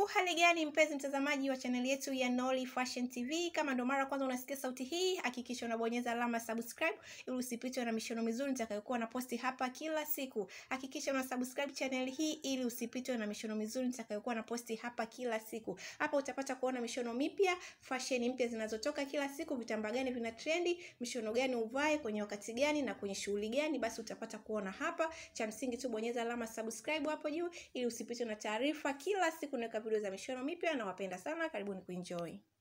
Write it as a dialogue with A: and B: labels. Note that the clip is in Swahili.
A: hali gani mpenzi mtazamaji wa chaneli yetu ya Nolly Fashion TV? Kama ndo mara kwanza unasikia sauti hii, hakikisha unabonyeza alama subscribe ili usipitwe na mishono mizuri nitakayokuwa na posti hapa kila siku. Hakikisha una subscribe channel hii ili usipitwe na mishono mizuri nitakayokuwa na posti hapa kila siku. Hapa utapata kuona mishono mipya, fashion mpya zinazotoka kila siku, vitambaa gani vina trendi, mishono gani uvae kwenye wakati gani na kwenye shughuli gani, basi utapata kuona hapa. Cha msingi tu bonyeza alama subscribe hapo juu ili usipitwe na taarifa kila siku naweka video za mishono mipya na wapenda sana karibuni kuenjoy